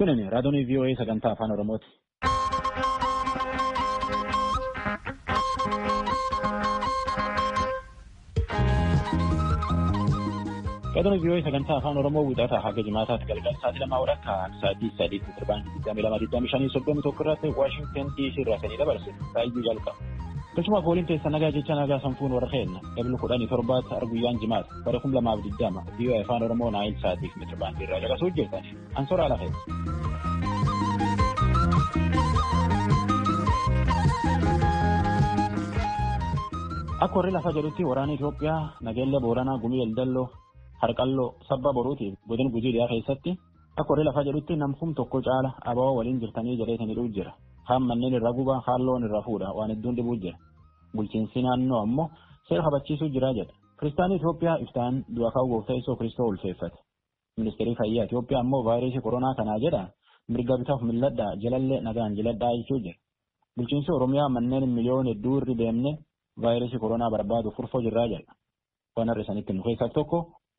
Kunin raadiyoon VOA sagantaa afaan Oromooti. Raadiyoon VOA sagantaa afaan Oromoo wixataa haga jimaataatti galgala sa'aatii lamaa walakkaa sa'aatii sadiitti sirbaanii digdamii lama digdamii shanii soddomii tokko irratti Waashingtan DC irraa sanii dabarse saayyuu jalqaba. Akkasumas gooliin teessa nagaa jecha nagaa sanfuun warra keenna dablu kudhanii torbaatti arguyyaan jimaata bara kum lamaaf digdama VOA afaan Oromoo naayil sa'aatiif mitiribaandii irraa caqasuu hojjetan ansoraa lafa. Akka warri lafa jedhutti waraana Itoophiyaa nageenya Booranaa Gumii Eldalloo Harqalloo sabba boruutiif godina gujii dhiyaa keessatti akka warri lafa jedhutti namkum tokko caala abawaa waliin jirtanii jedheetinidhuu jira. Haan manneen irraa guba haan loon irraa fuudha waan hedduun dhibuu jira. Bulchiinsi naannoo ammoo seera kabachiisuu jira jedha. Kiristaanni Itoophiyaa iftaan du'a ka'uu gooftaa Yesuus Kiristoo ulfeeffate. Ministeerri fayyaa Itoophiyaa ammoo vaayirasii koronaa kanaa jedha mirga bitaaf milladhaa jalallee nagaan jiladhaa jechuu jira. Bulchiinsi Oromiyaa manneen miliyoona hedduu irri deemne vaayirasii koronaa barbaadu furfoo jirraa jedha. Waan har'a isanitti nu keessaa tokko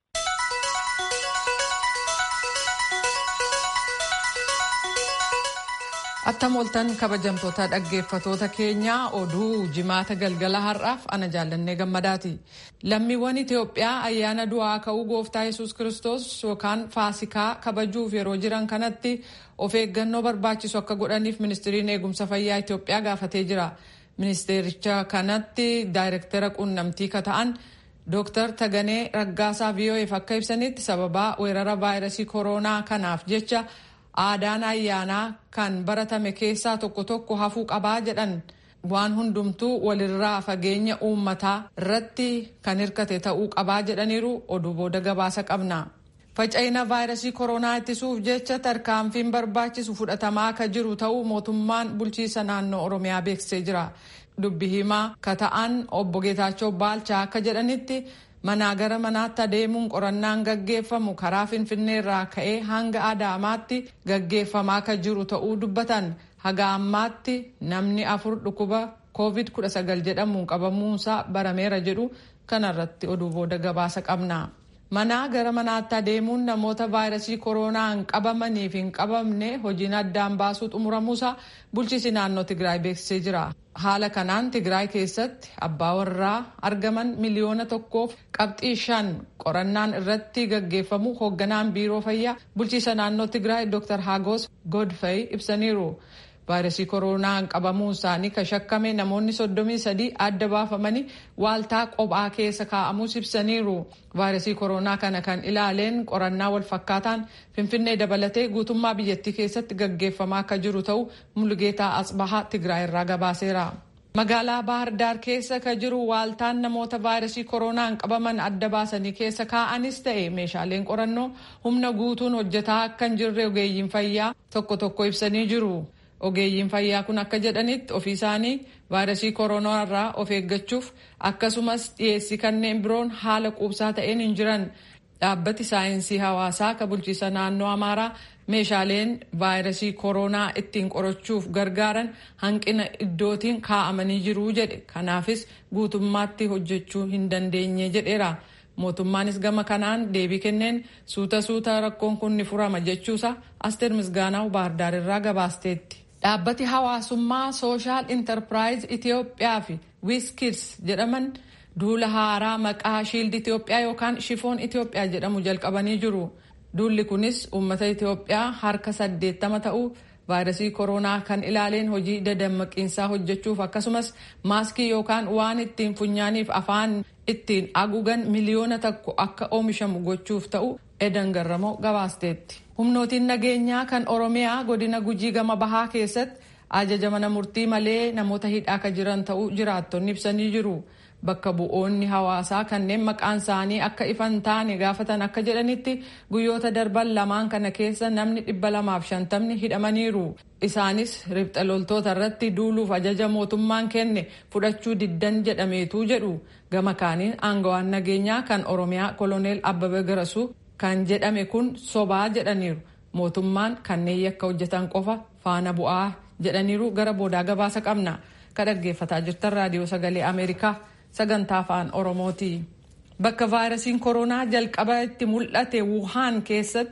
Attam oltan kabajamtoota dhaggeeffatoota keenyaa oduu jimaata galgala har'aaf ana jaallannee gammadaati. Lammiiwwan Itoophiyaa ayyaana du'aa ka'uu gooftaa yesus Kiristoos yookaan faasikaa kabajuuf yeroo jiran kanatti of eeggannoo barbaachisu akka godhaniif ministiriin eegumsa fayyaa Itoophiyaa gaafatee jira. Ministeericha kanatti daayirektara quunnamtii ka ta'an Dooktar Taganee Raggaasaa VOA'f akka ibsanitti sababaa weerara vaayirasii koronaa kanaaf jecha aadaan ayyaanaa kan baratame keessaa tokko tokko hafuu qabaa jedhan waan hundumtuu walirraa fageenya uummataa irratti kan hirkate ta'uu qabaa jedhaniiru oduu booda gabaasa qabna. Faca'ina vaayirasii koronaa ittisuuf jecha tarkaanfiin barbaachisu fudhatamaa akka jiru ta'uu mootummaan bulchiisa naannoo Oromiyaa beeksisee jira. Dubbi himaa ka ta'an obbo Geetaachoo Baalchaa akka jedhanitti manaa gara manaatti adeemuun qorannaan gaggeeffamu karaa finfinnee irraa ka'ee hanga adaamaatti gaggeeffamaa akka jiru ta'uu dubbatan haga ammaatti namni afur dhukkuba covid 19 jedhamuun qabamuunsaa barameera jedhu kanarratti oduu booda gabaasa qabna. manaa gara manaatti adeemuun namoota vaayirasii koronaan qabamanii fi hin qabamne hojiin addaan baasuu xumuramuusaa bulchiisi naannoo Tigraay beeksisee jira. Haala kanaan Tigraay keessatti abbaa warraa argaman miliyoona tokkoof qabxii shan qorannaan irratti gaggeeffamu hoogganaan biiroo fayyaa bulchiisa naannoo Tigraay Dr. Hagos Godfrey ibsaniiru. vaayirasii koronaan qabamuun isaanii kan shakkame namoonni soddomii sadii adda baafamanii waaltaa qophaa keessa kaa'amuus ibsaniiru. vaayirasii koronaa kana kan ilaaleen qorannaa walfakkaataan finfinnee dabalatee guutummaa biyyattii keessatti gaggeeffamaa akka jiru ta'uu mulgeetaa asbahaa tigraay irraa gabaaseera. magaalaa bahar daar keessa ka jiru waaltaan namoota vaayirasii koronaan qabaman adda baasanii keessa kaa'anis ta'e meeshaaleen qorannoo humna guutuun hojjetaa akka hin jirre ogeeyyiin fayyaa tokko tokko ibsanii jiru. ogeeyyiin fayyaa kun akka jedhanitti ofii isaanii vaayirasii koronaa irraa of eeggachuuf akkasumas dhiyeessii kanneen biroon haala quubsaa ta'een hin jiran dhaabbati saayinsii hawaasaa ka bulchiisa naannoo amaaraa meeshaaleen vaayirasii koronaa ittiin qorachuuf gargaaran hanqina iddootiin kaa'amanii jiruu jedhe kanaafis guutummaatti hojjechuu hin dandeenye jedheera. mootummaanis gama kanaan deebii kenneen suuta suuta rakkoon kun ni furama jechuusa asteer misgaanaa baardaar irraa gabaasteetti. dhaabbati hawaasummaa sooshaal intarpiraayizii itiyoophiyaa fi wiskids jedhaman duula haaraa maqaa shiildi itiyoophiyaa yookaan shifoon itiyoophiyaa jedhamu jalqabanii jiru duulli kunis uummata itiyoophiyaa harka saddeettama ta'uu vaayirasii koronaa kan ilaaleen hojii dadammaqiinsaa hojjechuuf akkasumas maaskii yookaan waan ittiin funyaaniif afaan ittiin haguugan miliyoona tokko akka oomishamu gochuuf ta'u edan garramoo gabaasteetti. humnootiin nageenyaa kan oromiyaa godina gujii gama bahaa keessatti ajaja mana murtii malee namoota hidhaa akka jiran ta'uu jiraattonni ibsanii jiru. bakka bu'oonni hawaasaa kanneen maqaan isaanii akka ifan taane gaafatan akka jedhanitti guyyoota darban lamaan kana keessa namni dhibba lamaaf shantamni hidhamaniiru isaanis ribxa loltoota irratti duuluuf ajaja mootummaan kenne fudhachuu diddan jedhameetu jedhu gama kaaniin aangawaan nageenyaa kan oromiyaa koloneel abbabee garasuu kan jedhame kun sobaa jedhaniiru mootummaan kanneen yakka hojjetan qofa faana bu'aa jedhaniiru gara boodaa gabaasa qabna ka dhaggeeffataa jirtan raadiyoo sagalee ameerikaa. sagantaa afaan oromooti bakka vaayirasiin koronaa jalqaba itti mul'ate wuhaan keessatti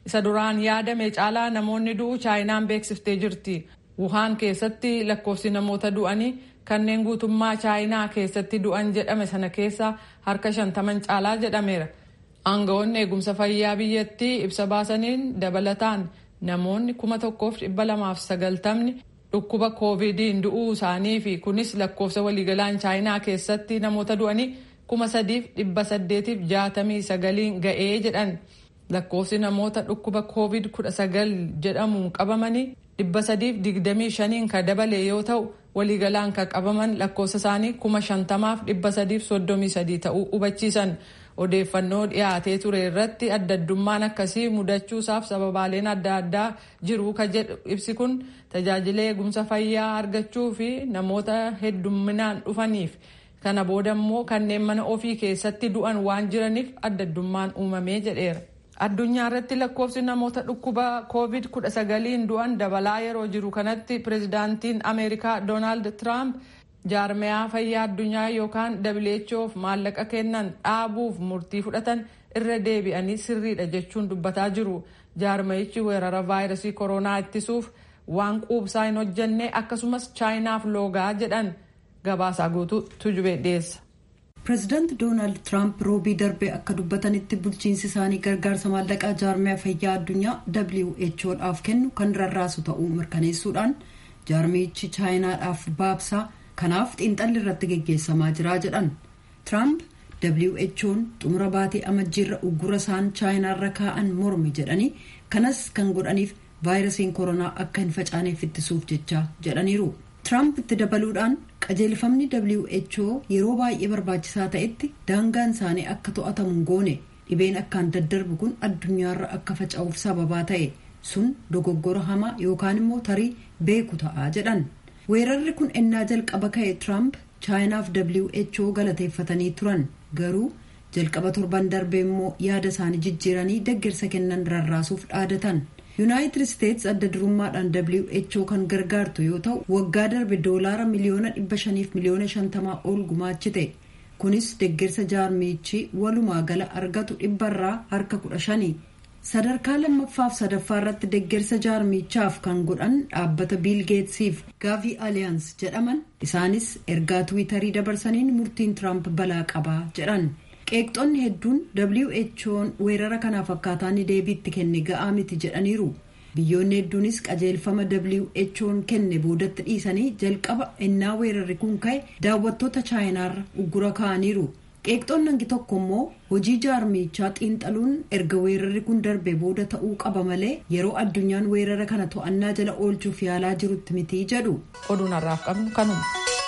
isa duraan yaadame caalaa namoonni du'u chaayinaan beeksiftee jirti. Wuhaan keessatti lakkoofsi namoota du'anii kanneen guutummaa chaayinaa keessatti du'an jedhame sana keessa harka shantaman caalaa jedhameera. Aangawoonni eegumsa fayyaa biyyattii ibsa baasaniin dabalataan namoonni kuma tokkoof dhibba lamaaf sagaltamni dhukkuba koovidiin du'uu isaanii fi kunis lakkoofsa waliigalaan chaayinaa keessatti namoota du'anii kuma sadiif dhibba saddeetiif jaatamii sagaliin ga'ee jedhan lakkoofsi namoota dhukkuba koovid kudha sagal jedhamuun qabamanii dhibba sadiif digdamii shaniin kan dabale yoo ta'u waliigalaan kan qabaman lakkoofsa isaanii kuma shantamaaf dhibba sadiif soddomii sadii ta'uu hubachiisan. odeeffannoo dhiyaatee ture irratti adda addummaan akkasii mudachuusaaf sababaaleen adda addaa jiru ka jedhu ibsi kun tajaajila eegumsa fayyaa argachuu fi namoota heddumminaan dhufaniif kana booda immoo kanneen mana ofii keessatti du'an waan jiraniif adda addummaan uumamee jedheera. addunyaa irratti lakkoofsi namoota dhukkuba koovid kudha sagaliin du'an dabalaa yeroo jiru kanatti pirezidaantiin ameerikaa doonaald tiraamp jaarmiyaa fayyaa addunyaa yookaan whoof maallaqa kennan dhaabuuf murtii fudhatan irra deebi'anii sirriidha jechuun dubbataa jiru jaarmayichi weerara vaayirasii koronaa ittisuuf waan quubsaa hin hojjenne akkasumas chaayinaaf loogaa jedhan gabaasaa guutuu tujubee dhiyeessa. pireezidaanti doonaald tiraamp roobii darbe akka dubbatanitti bulchiinsi isaanii gargaarsa maallaqaa jaarmiyaa fayyaa addunyaa whoodhaaf kennu kan rarraasu ta'uu mirkaneessuudhaan jaarmiyichi chaayinaadhaaf baabsaa. kanaaf xiinxalli irratti geggeessamaa jira jedhan tiraamp who'n xumura baatee amajjiirra uggura isaan chaayinaarra kaa'an morme jedhanii kanas kan godhaniif vaayirasiin koronaa akka hin facaaneef ittisuuf jecha jedhaniiru tiraamp itti dabaluudhaan qajeelfamni who yeroo baay'ee barbaachisaa ta'etti daangaan isaanii akka to'atamu goone dhibeen akkaan daddarbu kun addunyaarra akka faca'uuf sababaa ta'e sun dogoggora hamaa yookaan immoo tarii beeku ta'a jedhan. weerarri kun ennaa jalqaba ka'e tiraamp chaayinaaf who galateeffatanii turan garuu jalqaba torban darbee immoo yaada isaanii jijjiiranii deeggarsa kennan rarraasuuf dhaadatan yuunaayitid isteets adda durummaadhaan who kan gargaartu yoo ta'u waggaa darbe doolaara miliyoona dhibba shaniif miliyoona shantamaa ol gumaachite kunis deeggarsa jaarmiichi walumaa gala argatu dhibbarraa harka kudha shanii sadarkaa lammaffaaf sadaffaa irratti deeggarsa jaarmichaaf kan godhan dhaabbata biil geetsiif gaavii aliyaans jedhaman isaanis ergaa tiwiitarii dabarsaniin murtiin tiraamp balaa qabaa jedhan qeeqxonni hedduun who'n weerara kanaaf akkaataa inni deebiitti kenne ga'aa miti jedhaniiru biyyoonni hedduunis qajeelfama who'n kenne boodatti dhiisanii jalqaba ennaa weerarri kun ka'e daawwattoota chaayinaarra uggura kaa'aniiru. qeeqxoonni hangi tokko immoo hojii jaarmichaa xiinxaluun erga weerarri kun darbe booda ta'uu qaba malee yeroo addunyaan weerara kana to'annaa jala oolchuuf yaalaa jirutti miti jedhu. oduun har'aaf qabnu kanuma.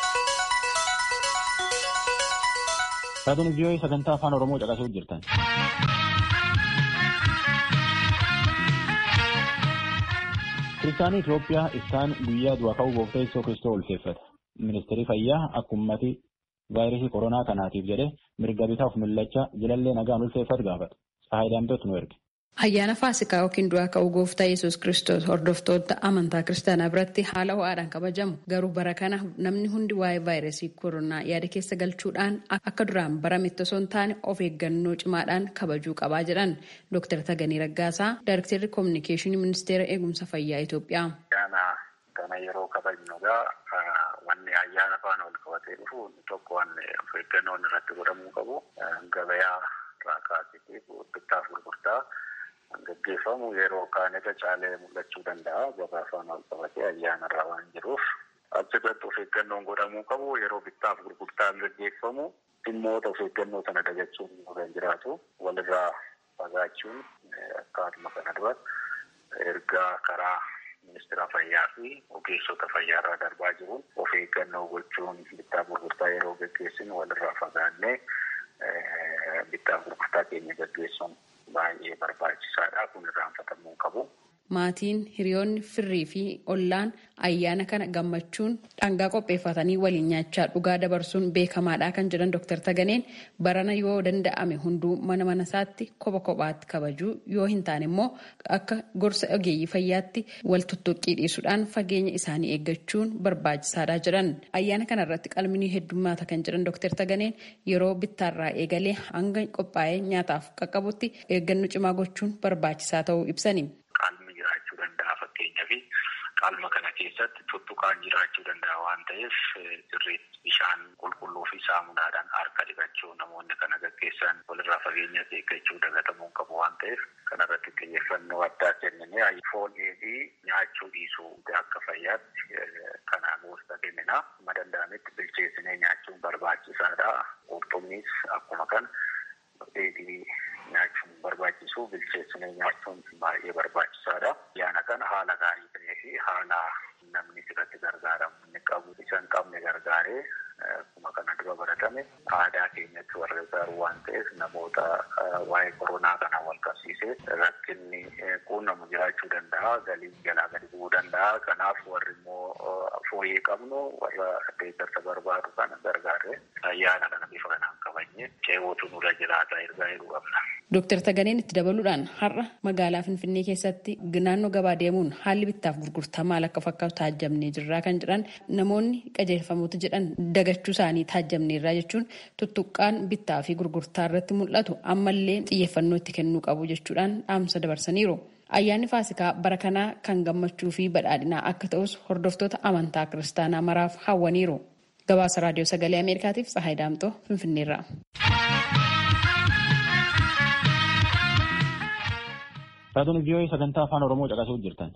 Raadiyoon vii'oo'ee sagantaa afaan Oromoo caqasuuf jirtan. Kiristaanii Itoophiyaa isaan guyyaa du'a ka'uu gooftaa Yesuus Kiristoos ulfeeffata. Ministeerri fayyaa akka ummati vaayirasii koronaa kanaatiif jedhe mirga bitaaf mul'achaa jilallee nagaan ulfeeffatu gaafata. Faayidaamtoota nu erge. Ayyaana Faasikaa yookiin du'aa ka'uu gooftaa Yesuus Kiristoos hordoftoota amantaa kiristaanaa biratti haala ho'aadhaan kabajamu. Garuu bara kana namni hundi waa'ee vaayirasii koronaa yaada keessa galchuudhaan akka duraan barametti osoo hin taane of eeggannoo cimaadhaan kabajuu qabaa jedhan Dr. Tagaanii Raggaasaa, Daayirektarri Koominikeeshinii Ministeera Eegumsa Fayyaa Itoophiyaa. Kana yeroo kabajnu egaa wanni ayyaana faana wal qabatee dhufu tokko wanni of eeggannoon irratti godhamuu qabu. Gabayaa irraa kaasitiif bittaaf gurgurtaa gaggeeffamu yeroo kaan irra caalee mul'achuu danda'a. Gabaa faana wal qabatee ayyaana irraa waan jiruuf achirratti of eeggannoon godhamuu qabu. Yeroo bittaaf gurgurtaan gaggeeffamu dhimmoota of eeggannoo sana dagachuun kan jiraatu walirraa fagaachuun akkaatuma kana dura ergaa karaa ministeera fayyaa fi ogeessota fayyaa irraa darbaa jiruun of eeggannoo gochuun bittaa gurgurtaa yeroo gaggeessinu walirraa fagaannee bittaa gurgurtaa keenya gaggeessuun baay'ee barbaachisaadha. Kun irraanfatamuu qabu. maatiin hiriyoonni firrii fi ollaan ayyaana kana gammachuun dhangaa qopheeffatanii waliin nyaachaa dhugaa dabarsuun beekamaadha kan jedhan Dr. Taganeen barana yoo danda'ame hunduu mana mana isaatti kopha kophaatti kabajuu yoo hin taane immoo akka gorsa ogeeyyii fayyaatti wal tuttuqqii dhiisuudhaan fageenya isaanii eeggachuun barbaachisaadha jedhan. Ayyaana kana irratti qalminii heddummaata kan jedhan Dr. Taganeen yeroo bittaarraa eegalee hanga qophaa'ee nyaataaf qaqqabutti eeggannoo cimaa gochuun barbaachisaa ta'uu ibsani. Qalmi jiraachuu danda'a fakkeenyaaf qalma kana keessatti tuttuqaan jiraachuu danda'a waan ta'eef sirriitti bishaan qulqulluu fi saamunaadhaan harka dhiqachuu namoonni kana gaggeessan walirraa fageenya eeggachuu dagatamuu qabu waan ta'eef kanarratti xiyyeeffannoo addaa kennine foon dheedhii nyaachuu dhiisuu akka fayyaatti kana gorsa kennina amma danda'ametti bilcheessinee nyaachuun barbaachisaadha qurxummiis akkuma kana dheedhii nyaachuun barbaachisu bilcheessinee nyaachuun baay'ee barbaachisaadha. Ayyaana kana haala gaarii ta'ee fi haala namni irratti gargaaramu inni qabu isa hin qabne gargaaree akkuma kana dura baratame aadaa keenyatti warra gargaaru waan ta'eef namoota waa'ee koronaa kana wal qabsiisee rakkinni quunnamu jiraachuu danda'a galii jalaa gadi bu'uu danda'a kanaaf warri immoo fooyyee qabnu warra deeggarsa barbaadu kana gargaaree ayyaana kana bifa kanaan kabajne ceewwatu nurra jiraata ergaa jedhu qabna. Dooktar Taganeen itti dabaluudhaan har'a magaalaa Finfinnee keessatti naannoo gabaa deemuun haalli bittaaf gurgurtaa maal akka fakkaatu taajjabnee jirraa kan jedhan namoonni qajeelfamoota jedhan dagachuu isaanii taajjabneerraa jechuun tuttuqqaan bittaa fi gurgurtaa irratti mul'atu ammallee xiyyeeffannoo itti kennuu qabu jechuudhaan dhaamsa dabarsaniiru. Ayyaanni Faasikaa bara kanaa kan gammachuu fi badhaadhinaa akka ta'us hordoftoota amantaa kiristaanaa maraaf hawwaniiru. Gabaasa Raadiyoo Sagalee Ameerikaatiif Tsahaay Daamtoo Finfinneerraa. Raadiyoon vii'oo'ee sagantaa afaan Oromoo caqasuu jirtan.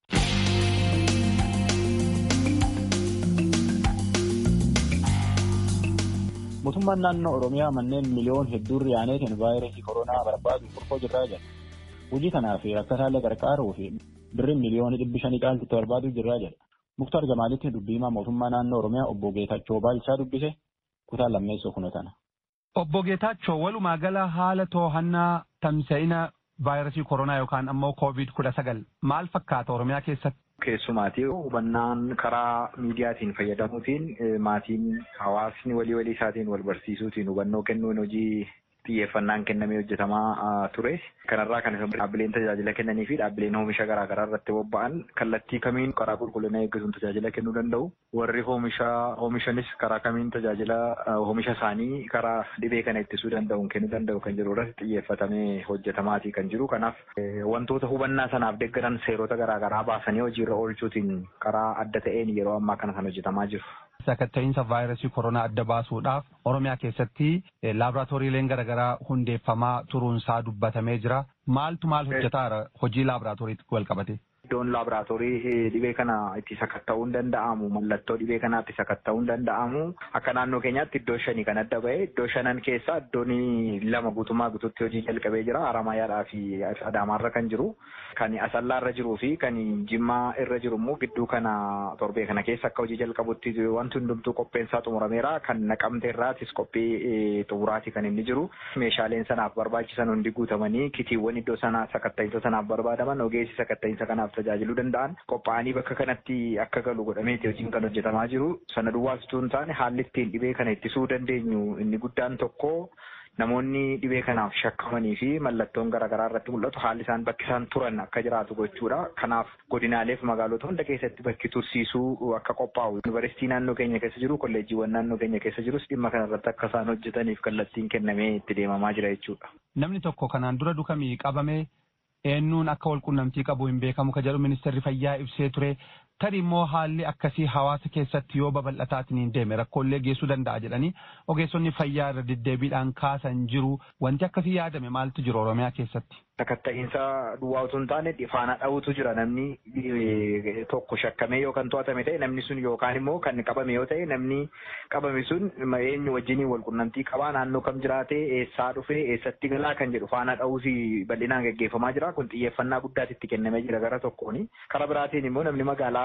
Mootummaan naannoo Oromiyaa manneen miliyoon hedduun riyaaneetiin vaayirasii koronaa barbaaduuf qurxoo jirraa jira. Hojii kanaaf rakkataalee gargaaruu fi birriin miliyoonii dhibbi shanii caaltitti barbaaduu jirraa jedha. Muktaar Jamaalitti dubbiimaa mootummaa naannoo Oromiyaa obbo Geetachoo Baalchaa dubbise kutaa lammeessoo kunotana. Obbo Geetachoo walumaa gala haala to'annaa tamsa'ina vaayirasii koronaa yookaan ammoo koovid kudha sagal maal fakkaata Oromiyaa keessatti? Keessumaatii hubannaan karaa miidiyaatiin fayyadamuutiin maatiin hawaasni walii walii isaatiin wal barsiisuutiin hubannoo kennuun hojii xiyyeeffannaan kennamee hojjetamaa ture. Kanarraa kan dhaabbileen tajaajila kennanii fi dhaabbileen oomisha garaagaraa irratti bobba'an kallattii kamiin karaa qulqullina eeggatuun tajaajila kennuu danda'u. Warri oomisha oomishanis karaa kamiin tajaajila oomisha isaanii karaa dhibee kana ittisuu danda'uun kennuu danda'u kan jiru irratti xiyyeeffatamee hojjetamaatii kan jiru. Kanaaf wantoota hubannaa sanaaf deeggaran seerota garaagaraa baasanii hojiirra oolchuutiin karaa adda ta'een yeroo ammaa kana kan hojjetamaa jiru. Sakatta'iinsa vaayirasii koronaa adda baasuudhaaf Oromiyaa keessatti laaboraatooriileen garaagaraa hundeeffamaa turuunsaa dubbatamee jira. Maaltu maal hojjetaa hojii laaboraatooriitti wal qabate? Iddoon laaboraatoorii dhibee kana itti sakatta'uun danda'amu mallattoo dhibee kanaa itti sakatta'uun danda'amu akka naannoo keenyaatti iddoo shanii kan adda ba'e iddoo shanan keessaa iddoon lama guutummaa guutuutti hojii jalqabee jira Haramaayyaadhaa fi Adaamaarra kan jiru kan Asallaarra jiruu fi kan Jimmaa irra jiru immoo gidduu kana torbee kana keessa akka hojii jalqabutti wanti hundumtuu qopheensaa xumurameera kan naqamteerraatis qophii xumuraati kan inni jiru meeshaaleen sanaaf barbaachisan hundi guutamanii kitiiwwan iddoo sanaa sakatta'iinsa sanaaf barbaadaman ogeessi sakatta'iinsa kanaaf tajaajiluu danda'an qophaa'anii bakka kanatti akka galu godhameeti hojiin kan hojjetamaa jiru sana duwwaas utuu hin taane haalli ittiin dhibee kana ittisuu dandeenyu inni guddaan tokko namoonni dhibee kanaaf shakkamanii fi mallattoon garaagaraa irratti mul'atu haalli isaan bakki isaan turan akka jiraatu gochuudha. Kanaaf godinaalee fi magaalota hunda keessatti bakki tursiisuu akka qophaa'u yuunivarsiitii naannoo keenya keessa jiru kolleejjiiwwan naannoo keenya keessa jirus dhimma kanarratti akka isaan hojjetaniif kallattiin kennamee itti deemamaa jira jechuudha. Namni tokko kanaan dura dukamii qabame eenyuun akka wal qunnamtii qabu hin beekamu ka jedhu ministeerri fayyaa ibsee ture. Tari immoo haalli akkasii hawaasa keessatti yoo babal'ataatiin hin deeme rakkoolee geessuu danda'a jedhanii ogeessonni fayyaa irra deddeebiidhaan kaasan jiru. Wanti akkasii yaadame maaltu jiru Oromiyaa keessatti? Sakatta'iinsa duwwaa utuu hin taane faana dha'utu jira namni tokko shakkamee yookaan to'atame ta'e namni sun yookaan immoo kan qabame yoo ta'e namni qabame sun eenyu wajjin wal qunnamtii qabaa naannoo kam jiraate eessaa dhufee eessatti galaa kan jedhu faana dha'uusi bal'inaan gaggeeffamaa jira kun xiyyeeffannaa guddaatti itti kennamee jira gara tokkooni. Kara biraatiin immoo namni magaalaa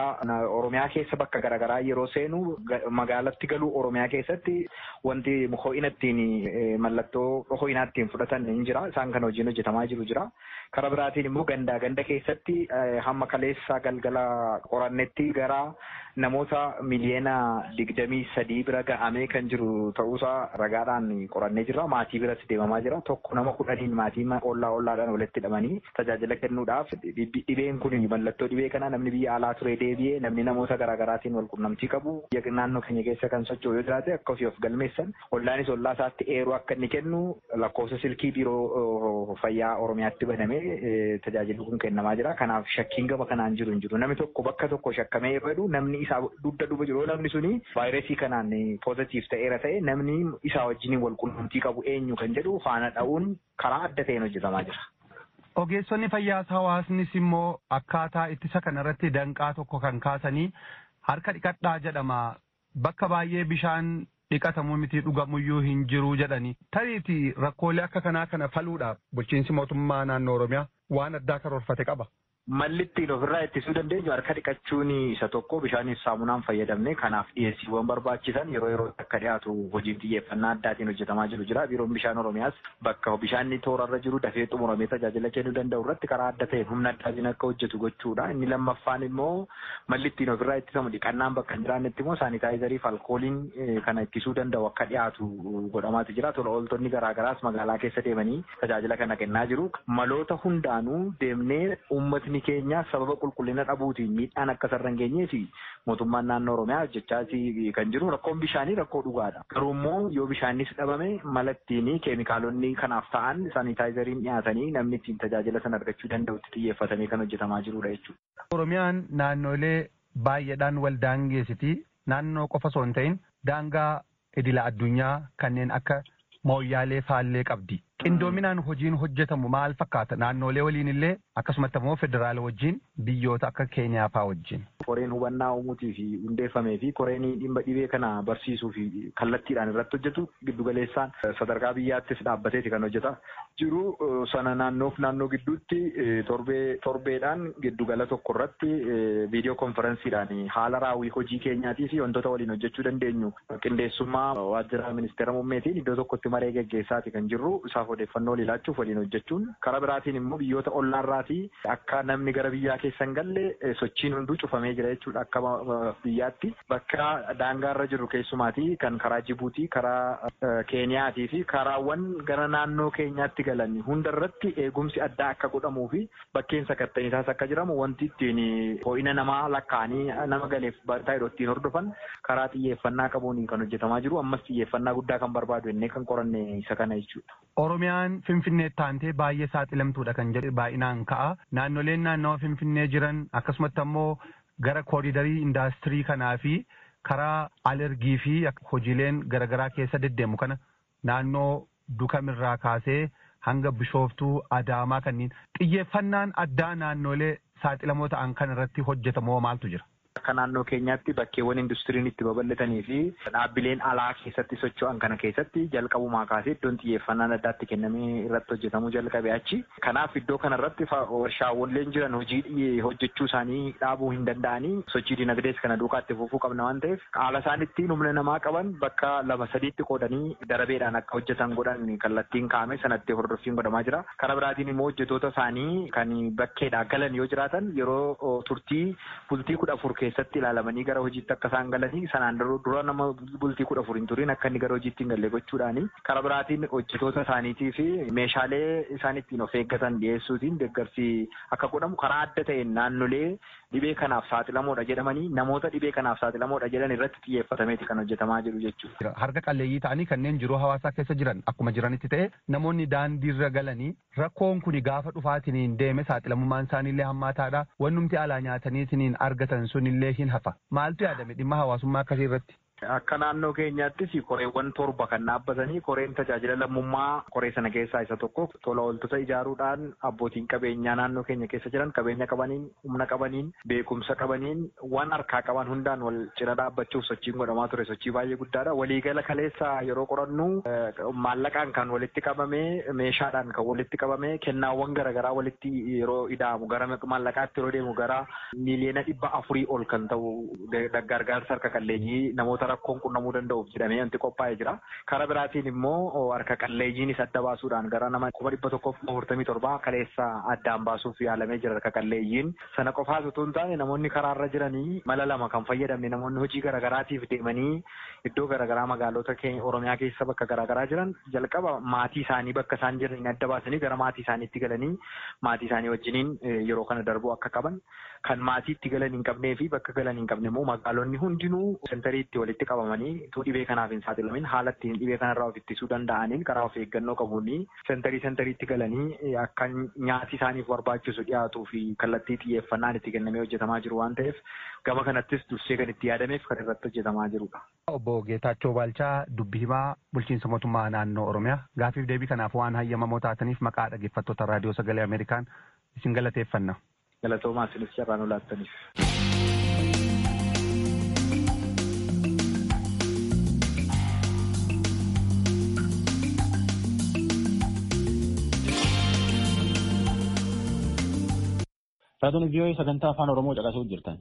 Oromiyaa keessa bakka garaagaraa yeroo seenu magaalatti galuu Oromiyaa keessatti wanti ho'ina ittiin mallattoo ho'inaa ittiin fudhatan ni jira. Isaan kan hojiin hojjetamaa jiru jira. Karaa biraatiin immoo gandaa ganda keessatti hamma kaleessa galgala qorannetti gara namoota miliyoona digdamii sadii bira ga'amee kan jiru ta'uusaa ragaadhaan qorannee jira. Maatii biratti deemamaa jira. Tokko nama kudhaniin maatii ollaa ollaadhaan walitti hidhamanii tajaajila kennuudhaaf dhibeen kun mallattoo dhibee kana namni biyya alaa ture deebi'ee namni namoota garaagaraatiin wal qunnamtii qabu biyya naannoo keenya keessa kan socho'u yoo jiraate akka ofii of galmeessan ollaanis ollaa isaatti eeruu akka inni kennu lakkoofsa silkii biiroo fayyaa oromiyaatti banamee tajaajilli kun kennamaa jira. Kanaaf shakkiin gaba kanaan jiru hin jiru. Namni tokko bakka tokko shakkamee yeroo jedhu namni isaa dugda duuba jiru namni suni vaayirasii kanaan poozitiif ta'eera ta'e namni isaa wajjin wal qunnamtii qabu eenyu kan jedhu faana dha'uun karaa adda ta'een hojjetamaa jira. Ogeessonni fayyaas hawaasnis immoo akkaataa ittisa kanarratti danqaa tokko kan kaasanii harka dhiqadhaa jedhama. Bakka baay'ee bishaan dhiqatamuu miti dhugamuyyuu hin jiru jedhani. Tariiti rakkoolee akka kanaa kana faluudhaaf bulchiinsi mootummaa naannoo Oromiyaa waan addaa karoorfate qaba. Malli ittiin ofirraa ittisuu dandeenyu harka dhiqachuun isa tokko bishaaniif saamunaan fayyadamne kanaaf dhiyeessiiwwan barbaachisan yeroo yeroo akka dhiyaatu hojiin xiyyeeffannaa addaatiin hojjetamaa jiru jira. Biiroon bishaan Oromiyaas bakka bishaanni toorarra jiru dafee xumuramee tajaajila kennuu danda'u irratti karaa adda ta'een humna addaatiin akka hojjetu gochuudha. Inni lammaffaan immoo malli ittiin ofirraa ittisamu dhiqannaan bakka hin jiraannetti immoo saanitaayizarii fi alkooliin kana ittisuu danda'u akka dhiyaatu godhamaatu jira. Tola ooltonni garaagaraas magaalaa keessa deemanii tajaajila kana kennaa jiru. Maloota hundaanuu deemnee uummatni Uummatni keenya sababa qulqullina dhabuutiin miidhaan akka sarara hin geenyee fi mootummaan naannoo Oromiyaa hojjechaa kan jiru rakkoon bishaanii rakkoo dhugaadha. Garuu immoo yoo bishaanis dhabame mala ittiin keemikaalonni kanaaf ta'an saanitaayizariin dhiyaatanii namni ittiin tajaajila sana argachuu danda'utti xiyyeeffatamee kan hojjetamaa jirudha jechuudha. Oromiyaan naannolee baay'eedhaan wal daangeessiti. Naannoo qofa osoo hin ta'in daangaa idila addunyaa kanneen akka mooyyaalee faallee qabdi. Qindoominaan hojiin hojjetamu maal fakkaata? Naannolee waliin illee akkasumatti immoo federaala wajjin biyyoota akka Keenyaa fa'aa wajjin. Koreen hubannaa uumuutii fi hundeeffamee fi koreen dhimma dhibee kana barsiisuu fi kallattiidhaan irratti hojjetu giddugaleessaan sadarkaa biyyaattis dhaabbateeti kan hojjeta jiru. Sana naannoof naannoo gidduutti torbee torbeedhaan giddugala tokko irratti viidiyoo konferensiidhaan haala raawwii hojii keenyaatii fi wantoota waliin hojjechuu dandeenyu qindeessummaa waajjira ministeera muummeetiin iddoo tokkotti maree geggeessaati kan jirru isaaf odeeffannoo laachuuf waliin hojjechuun karaa biraatiin immoo biyyoota ollaarraatii akka namni gara biyyaa keessa hin galle sochiin hunduu cufamee jira jechuudha akka biyyaatti bakka daangaarra jiru keessumaatii kan karaa Jibuutii karaa Keeniyaatii fi karaawwan gara naannoo keenyaatti galan hundarratti eegumsi addaa akka godhamuu fi bakkeen sakattaniisaas akka jiramu wanti ittiin ho'ina namaa lakkaa'anii nama galeef taa'ee ittiin hordofan karaa xiyyeeffannaa qabuun kan hojjetamaa jiru ammas xiyyeeffannaa guddaa kan barbaadu innee kan qoranne isa kana jechuudha. Oromiyaan Finfinneetti taantee baay'ee saaxilamtuudha kan jedhu baay'inaan ka'a. Naannoleen naannawa Finfinnee jiran akkasumatti ammoo gara kooridarii indaastirii kanaa fi karaa alergii fi hojiileen garaagaraa keessa deddeemu kana naannoo dukamirraa kaasee hanga bishooftuu adaamaa kanneen xiyyeeffannaan addaa naannolee saaxilamoo ta'an kan irratti hojjetamoo maaltu jira? Akka naannoo keenyaatti bakkeewwan industiriin itti babal'atanii fi dhaabbileen alaa keessatti socho'an kana keessatti jalqabumaa kaasee iddoon xiyyeeffannaan addaatti kennamee irratti hojjetamuu jalqabe achi. Kanaaf iddoo kanarratti warshaawwanleen jiran hojii hojjechuu isaanii dhaabuu hin danda'anii sochii dinagdees kana duukaa itti fufuu qabna waan ta'eef haala isaan ittiin humna namaa qaban bakka lama sadiitti qoodanii darabeedhaan akka hojjetan godhan kallattiin kaa'ame sanatti hordoffiin godhamaa jira. Karaa biraatiin immoo hojjetoota isaanii kan bakkeedhaa galan yoo jiraatan yeroo turtii bultii kudha afur keessatti ilaalamanii gara hojiitti akka isaan galanii sanaan dura nama bultii kudha afur hin turin akka inni gara hojiitti hin galle gochuudhaani karaa biraatiin hojjetoota isaaniitii fi meeshaalee isaan ittiin of eeggatan dhiyeessuutiin deeggarsi akka godhamu karaa adda ta'een naannolee dhibee kanaaf saaxilamoodha jedhamanii namoota dhibee kanaaf saaxilamoodha jedhan irratti xiyyeeffatameeti kan hojjetamaa jiru jechuudha. Harka qalleeyyii ta'anii kanneen jiruu hawaasaa keessa jiran akkuma jiranitti ta'e namoonni daandiirra galanii rakkoon kun gaafa dhufaatiin deeme saaxilamummaan isaaniillee hammaataadha wannumti alaa nyaataniitiin argatan sunillee hin hafa maaltu yaadame dhimma hawaasummaa akkasii irratti. Akka naannoo keenyaattis koreewwan torba kan dhaabbatanii koreen tajaajila lammummaa koree sana keessaa isa tokko tola ooltota ijaaruudhaan abbootiin qabeenyaa naannoo keenya keessa jiran qabeenya qabaniin humna qabaniin beekumsa qabaniin waan harkaa qaban hundaan wal cina dhaabbachuuf sochiin godhamaa ture sochii baay'ee guddaadha. Waliigala kaleessa yeroo qorannu maallaqaan kan walitti qabamee meeshaadhaan kan walitti qabamee kennaawwan garaagaraa walitti yeroo ida'amu gara maallaqaatti yeroo deemu gara miiliyoona dhibba afurii ol kan ta'u gargaarsa harka qalleeyyii namoota rakkoon qunnamuu danda'uuf jedhamee wanti qophaa'ee jira. Karaa biraatiin immoo harka qalleeyyiinis adda baasuudhaan gara nama kuma dhibba tokkoof afurtamii torbaa kaleessa addaan baasuuf yaalamee jira harka qalleeyyiin. Sana qofaas utuu hin taane namoonni karaarra jiranii mala lama kan fayyadamne namoonni hojii garaagaraatiif deemanii iddoo garaagaraa magaalota Oromiyaa keessa bakka garaagaraa jiran jalqaba maatii isaanii bakka isaan jiran adda baasanii gara maatii isaaniitti galanii maatii isaanii wajjiniin yeroo kana darbuu akka qaban kan maatiitti galan hin qabnee fi bakka galan hin qabne immoo magaalonni hundinuu sentariitti walitti qabamanii utuu dhibee kanaaf hin saaxilamin haala ittiin dhibee kanarraa of ittisuu danda'aniin karaa of eeggannoo qabuun sentarii sentariitti galanii akka nyaati isaaniif barbaachisu dhiyaatuu fi kallattii xiyyeeffannaan itti kennamee hojjetamaa jiru waan ta'eef gama kanattis dursee kan itti yaadameef kan irratti hojjetamaa jirudha. Obbo Geetaachoo Baalchaa dubbii himaa bulchiinsa mootummaa naannoo Oromiyaa gaafiif deebii kanaaf waan hayyamamoo taataniif maqaa dhaggeeffattoota raadiyoo sagalee Ameerikaan isin galateeffanna. Galatoomaa isinis carraan olaattaniif. Raadiyoon vii'oo'ee sagantaa afaan Oromoo caqasuuf jirtan.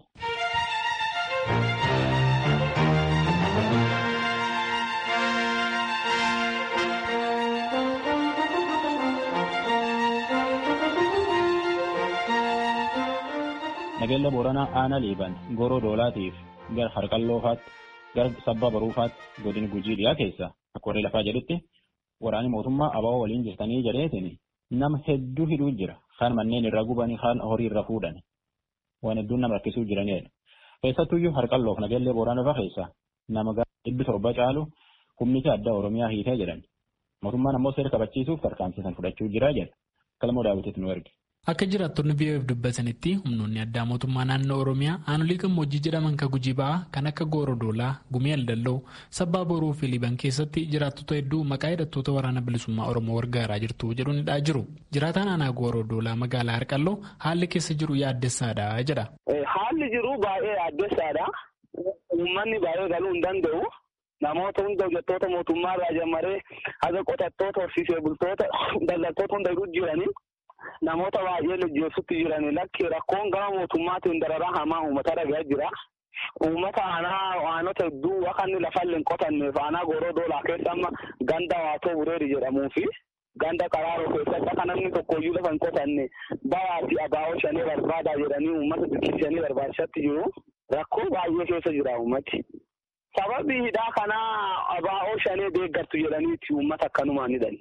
Nageenya Booranaa Aanaa Liiban Goroo Doolaatiif gara Harqalloofaatti gara Sabbaa Baruufaatti godina Gujii dhiyaa keessa akka warri lafaa jedhutti waraanni mootummaa abawoo waliin jirtanii jedheetiin nama hedduu hidhuu jira. Kaan manneen irra gubanii kaan horii irra fuudhan. Waan hedduun nama rakkisuu jiranidha. Keessattuyyuu Harqalloof Nageenya Booranaa irra keessa nama dhibbi torba caalu humni addaa Oromiyaa hiitee jedhan. Mootummaan ammoo seera kabachiisuuf tarkaanfisan fudhachuu jira jedha. Kalmoo daawwitiif nu erge. Akka jiraattonni biyyoef dubbatanitti humnoonni addaa mootummaa naannoo Oromiyaa aanolii gammoojjii jedhaman kan gujii ba'aa kan akka Goorodoolaa, Gumii Aldalloo, Sabbaa Boroo fi Liban keessatti jiraattota hedduu maqaa hidhattoota waraana bilisummaa Oromoo gargaaraa jirtu jedhuun hidhaa jiru. Jiraataan aanaa Goorodoolaa magaalaa Harqalloo haalli keessa jiru yaaddessaadha jedha. Haalli jiru baay'ee yaaddessaadha. Uummanni baay'ee galuu hin danda'u. Namoota hunda hojjettoota mootummaa irraa jammaree haga qotattoota horsiisee bultoota daldaltoota hunda jiru jiranii. Namoota baay'ee lejjeessutti jiran lakki rakkoon gama mootummaatiin dararaa hamaa uummata dhagaa jira. Uummata aanaa aanota hedduu akka inni lafa hin qotanneef aanaa goroo doolaa keessa amma ganda waatoo bureeri jedhamuu fi ganda qaraaroo keessatti akka namni tokkoyyuu lafa hin qotanne bayaati abaa'oo shanii barbaadaa jedhanii uummata biqilchanii barbaachisatti jiru. Rakkoo baay'ee keessa jira uummati. Sababii hidhaa kanaa abaa'oo shanii deeggartu jedhaniiti uummata akkanumaan hidhani.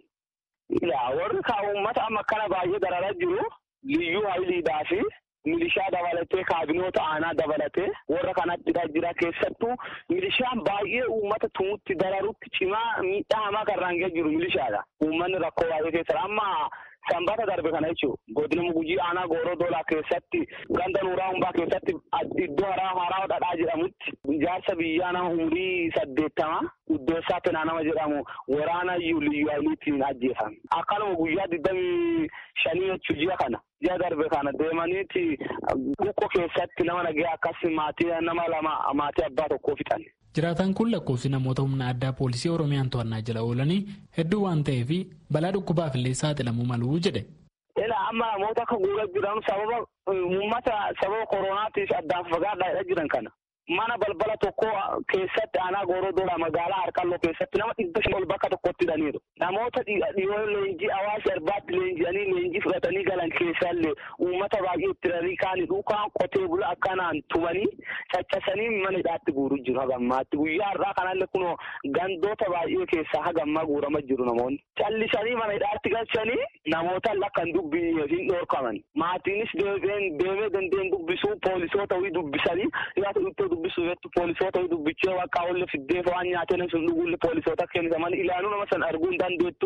warri kaa uummata amma akkana baay'ee dararaa jiru liyyuu hayiliidhaa fi milishaa dabalatee kaabinoota aanaa dabalatee warra kanatti jira keessattuu milishaan baay'ee uummata tumutti dararutti cimaa miidhaa hamaa kan raangee jiru milishaadha. Uummanni rakkoo baay'ee keessa amma sanbata darbe kana jechuun godina gujii aanaa gooroo doolaa keessatti ganda nuuraa humbaa keessatti iddoo haraa haraa dhadhaa jedhamutti ijaarsa biyyaa nama umurii saddeettama Iddoossaa Penaa nama jedhamu waraana liyyuu hayiliitiin ajjeefame. Akkanuma guyyaa digdamii shanii jechuun ji'a kana. Ji'a darbe kana deemaniiti buqqo keessatti nama nagee akkas maatii nama lama maatii abbaa tokkoo fixan. Jiraataan kun lakkoofsi namoota humna addaa poolisii Oromiyaan to'annaa jala oolanii hedduu waan ta'eef balaa dhukkubaaf illee saaxilamuu malu jedhe. Ilaa amma namoota akka guuraa jiran sababa uummata sababa koronaatiif addaan fagaadhaa jiran kana. Mana balbala tokko keessatti aanaa gooroo doolaa magaalaa harqalloo keessatti nama dhibba shan ol bakka tokkotti hidhaniiru. Namoota dhiyoo leenjii hawaasa irbaatti leenji'anii leenjii fudhatanii galan keessallee uummata baay'ee itti ranii kaanii dhukaan qotee bula akkanaan tumanii caccasanii mana hidhaatti guuruu jiru hagammaatti. Guyyaa har'aa kanallee kunoo gandoota baay'ee keessaa hagammaa guurama jiru namoonni. Callisanii mana hidhaatti galchanii namoota lakkan dubbii hin dhoorkaman. Maatiinis deemee dandeen dubbisuu poolisoota wii dubbisanii ittoo dubbisuu jettu poolisoota dubbichee waaqaa olle fiddeef waan nyaatee sun dhuguulle poolisoota kennisaman ilaaluu nama san arguu hin dandeettu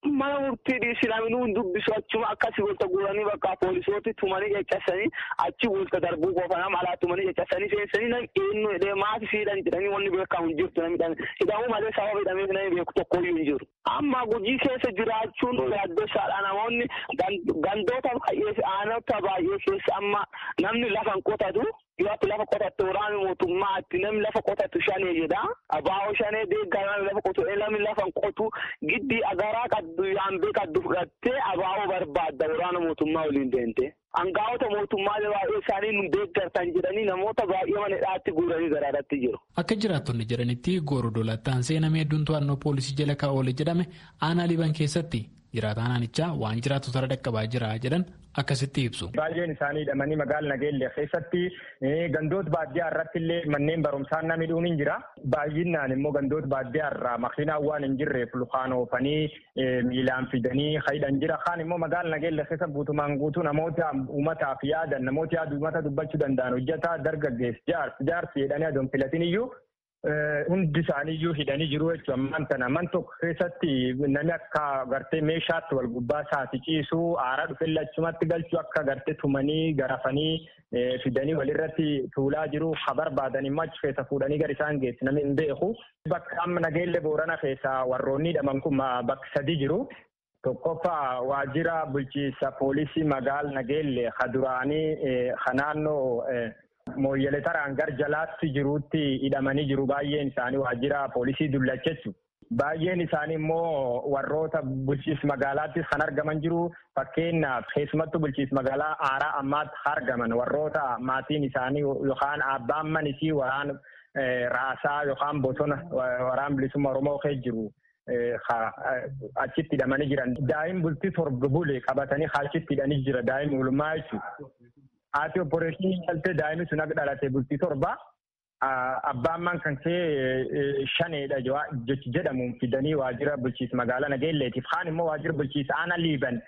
mana murtii dhiisilaminuu hin dubbisu achuma akkasii walta guuranii bakka poolisooti tumanii caccasanii achi walta darbuu qofa nama alaa tumanii caccasanii seensanii nam eenyu jedhee maatii fiidhan jedhanii wanni beekamu hin jirtu namni hidhamuu malee sababa hidhameef namni beeku tokkoyyuu hin jiru. Amma gujii keessa jiraachuun yaaddessaadha namoonni gandoota baay'ee aanota baay'ee keessa amma namni lafa hin qotatu yoo ati lafa qotattu waraana mootummaatti namni lafa qotatu shanee jedha abaa'oo shanee deeggaa namni lafa qotu namni lafa hin qotu giddii agaraa qaddu yaambee qaddu fudhattee abaa'oo barbaadda waraana mootummaa waliin deemte. Angaa'ota mootummaalee baay'ee isaanii nu deeggartan jedhanii namoota baay'ee mana hidhaatti guuranii garaadhaatti jiru. Akka jiraattonni jedhanitti gooroo doolaattaan seenamee hedduun to'annoo poolisii jala kaa'oole jedhame aanaa liban keessatti jiraataan aanichaa waan jiraattota dhaqqabaa jira jedhan akkasitti ibsu. Baay'een isaanii hidhamanii magaala nageellee keessatti gandoota baadiyyaa irratti illee manneen barumsaa namni dhuun hin jira. Baay'inaan immoo gandoota baadiyyaa irraa makiinaan waan hin jirreef lukaan oofanii miilaan fidanii hidhan jira. Kaan immoo magaala nageellee keessa guutumaan guutuu namoota uummataaf yaadan namoota yaada uummata dubbachuu danda'an hojjetaa dargaggeessi jaarsi jaarsi jedhanii adoon filatin iyyuu hundi isaaniiyyuu hidhanii jiru jechuudha. Ammaan tana man tokko keessatti namni akka gartee meeshaatti wal gubbaa isaati ciisuu aaraa dhufe lachumatti galchuu akka gartee tumanii garafanii fidanii walirratti tuulaa jiru ha barbaadan immoo achi keessa fuudhanii gara isaan geessu namni hin beeku. Bakka amma nageellee boorana keessa warroonni hidhaman kun bakka sadi jiru. Tokkoffaa waajjira bulchiinsa poolisii magaala nageellee ha duraanii ha naannoo mooyyalee taraan gar jalaatti jiruutti hidhamanii jiru baay'een isaanii waajjira poolisii dullachechu. Baay'een isaanii immoo warroota bulchiinsa magaalaattis kan argaman jiru fakkeenyaaf keessumattuu bulchiinsa magaalaa aaraa ammaatti argaman warroota maatiin isaanii yookaan abbaan manisii waraan raasaa yookaan bosona waraan bilisummaa oromoo keessa jiru. achitti hidhamanii jiran daa'im bultii torba bule qabatanii achitti hidhanii jira daa'im oolmaa jechuudha. Haati opporeeshinii galtee daa'imni sun akka dhalate bultii torba abbaan man kan kee shaneedha jedhamuun fidanii waajjira bulchiinsa magaalaa Nageelleetiif kaan immoo waajjira bulchiinsa aanaa liiban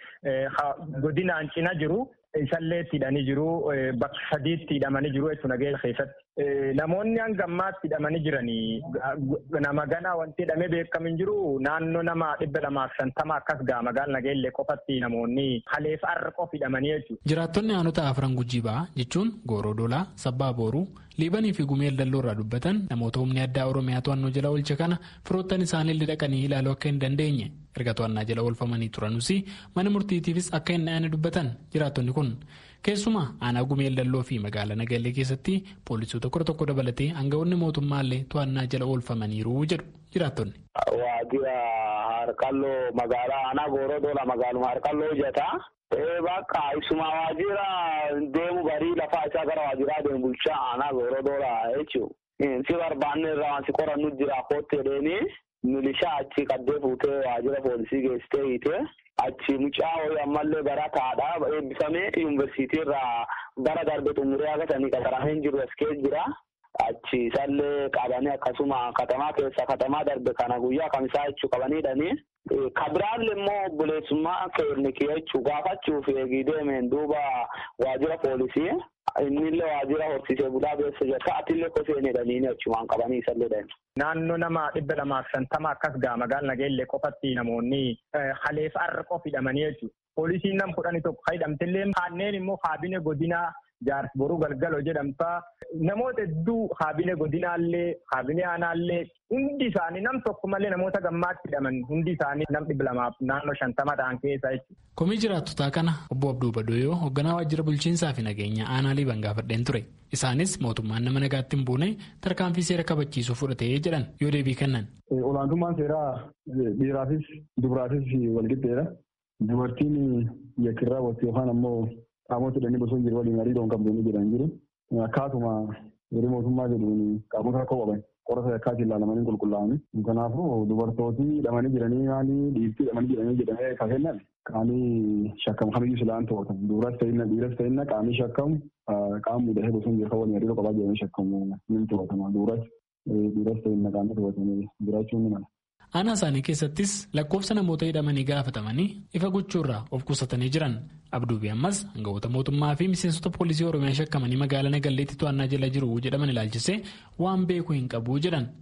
godinaan cina jiru isallee hidhanii jiru bakka sadiitti hidhamanii jiru jechuudha Nageella keessatti. Namoonni hanga ammaatti hidhamanii jiranii nama ganaa wanti hidhamee beekamu hin jiru naannoo nama dhibba lamaaf shantama akkas ga'a magaalaa Nageellee qofatti namoonni haleef har'a qof hidhamanii jechuudha. Jiraattonni aanota afran gujii ba'aa jechuun Gooroo Dolaa, Sabbaa Booruu, Liibanii fi Gumeel Dalloo irraa dubbatan namoota humni addaa Oromiyaa to'annoo jala oolche kana firoottan isaanii dhaqanii ilaaluu akka hin dandeenye erga to'annaa jala oolfamanii turanuus mana murtiitiifis akka hin dhayane dubbatan jiraattonni kun. Keessumaa aanaa gumeel dalloo fi magaalaa Nageellee keessatti poolisoota kudha tokko dabalatee aangawoonni mootummaallee to'annaa jala oolfamaniiru jedhu jiraattonni. Waajjira harkalloo magaalaa aanaa gooroo doola magaaluma harkalloo hojjetaa. Bakka ibsuma waajjira deemu barii lafaa isaa gara waajjiraa deemu bulchaa aanaa gooroo doola jechuudha. Si barbaanne irraa waan si qorannu jira kootti jedheenii milishaa achi qaddee fuutee waajjira poolisii geessitee hiitee. achi mucaa ho'i ammallee barataadha eebbifamee yuunivarsiitii irraa bara darbe xumuree agatanii qaxaramee jiru as keessa jira. Achi isallee qabanii akkasuma katamaa keessa katamaa darbe kana guyyaa kamisaa jechuu qabaniidhani. Kabiraallee immoo obboleessummaa keernikii jechuu gaafachuuf eegii deemeen duuba waajjira poolisii. Innillee waajjira horsiisee bulaa beessa jirta atillee koseenidhanii achumaan qabanii isallee dha. Naannoo nama dhibba lamaaf shantama akkas ga'a magaalaa Nageellee qofatti namoonni haleef har'a qof hidhamanii jechuudha. Poolisiin nam kudhanii tokko hidhamtillee kanneen immoo kaabine godinaa jaarsi boruu galgaloo jedhamtaa namoota hedduu kaabine godinaallee kaabine aanaallee hundi isaanii nam tokko malee namoota gammaatti hidhaman hundi isaanii nam dhibba lamaaf naannoo shantama ta'an keessa jechuudha. Komii jiraattotaa kana obbo Abduu Badoyoo hoogganaa waajjira bulchiinsaa fi nageenya aanaa liiban gaafadheen ture. Isaanis mootummaan nama nagaatti hin buune tarkaanfii seera kabachiisuu fudhatee jedhan yoo deebii kennan. Olaantummaan seeraa dhiiraafis dubaraafis walqixxeedha. Dubartiin yakkirraa waqtii yookaan ammoo qaamota hidhanii bosona jiru waliin hariiroo hin qabdu jedhan jiru. Akkaatuma yeroo mootummaa jedhuun qaamota akka qaban qorata yakkaatti ilaalamanii qulqullaa'anii. Kanaafuu dubartooti hidhamanii jiranii maali dhiirtii hidhamanii jiranii jedhamee kan kennan qaamii shakkamu kamiyyuu silaan to'atamu. Dubaras ta'inna dhiiras ta'inna qaamii shakkamu qaama mudahee bosona jiru kan waliin hariiroo qabaa jedhamee shakkamu ni to'atama. Dubaras dhiiras ta'inna qaamii to'atamee jiraachuu ni mala. Aanaa isaanii keessattis lakkoofsa namoota hidhamanii gaafatamanii ifa gochuurraa of qusatanii jiran abduubii ammas hangawoota mootummaa fi miseensota poolisii oromiyaa shakkamanii magaalaa nagalleetti to'annaa jala jiru jedhaman ilaalchisee waan beeku hin qabu jedhan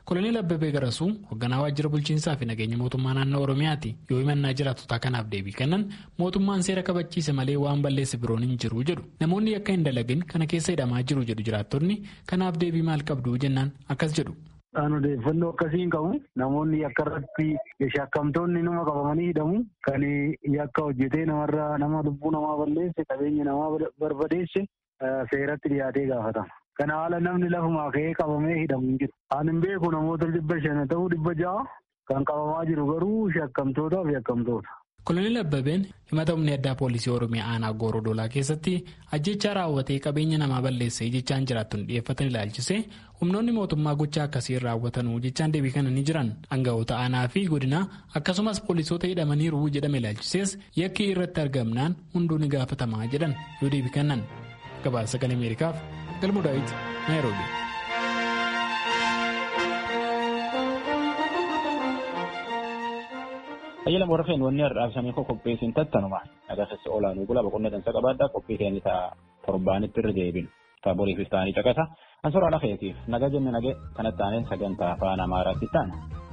Koloneel Abbabee Garasuu hoogganaa waajjira bulchiinsaa fi nageenya mootummaa naannoo Oromiyaati yoo himannaa jiraattotaa kanaaf deebii kennan mootummaan seera kabachiise malee waan balleesse biroon hin jiru jedhu namoonni akka hin dalagin kana keessa hidhamaa jiru jedhu jiraattonni kanaaf deebii maal qabdu jennaan akkas jedhu. Kan odeeffannoo akkasii hin qabu namoonni yakka irratti shakkamtoonni nama qabamanii hidhamu kan yakka hojjetee namarraa nama lubbuu namaa balleesse qabeenya namaa barbadeesse seeratti dhiyaatee gaafatama. Kana haala namni lafumaa ka'ee qabamee hidhamu hin jiru. Ani hin beeku namoota dhibba shan ta'uu dhibba ja'a kan qabamaa jiru garuu shakkamtootaa fi yakkamtoota. Koloneel Abbabeen himata humni addaa poolisii Oromiyaa aanaa Goorodoolaa keessatti ajjechaa raawwatee qabeenya namaa balleessee jechaan jiraattonni dhiyeeffatan ilaalchisee humnoonni mootummaa gochaa akkasiin raawwatanuu jechaan deebii kennanii jiran aangawoota aanaa fi godinaa akkasumas poolisoota hidhamaniiru jedhame ilaalchisees yakki irratti argamnaan hunduu ni gaafatamaa jedhan yoo deebii kennan gabaasa sagalee ameerikaaf galmuu daawit naayiroobi. Tajaajila warra fe'in wanni har'aabsamee koo qopheessin tattanuma agarsiisa olaanuu gula boqonnaa dansa qabaadhaa qophii keenya ta'a torbaanitti irra deebinu ta'a boriifis ta'anii caqasa an soraa lafeetiif naga jenne nage kanatti aanee sagantaa afaan amaaraatti taana.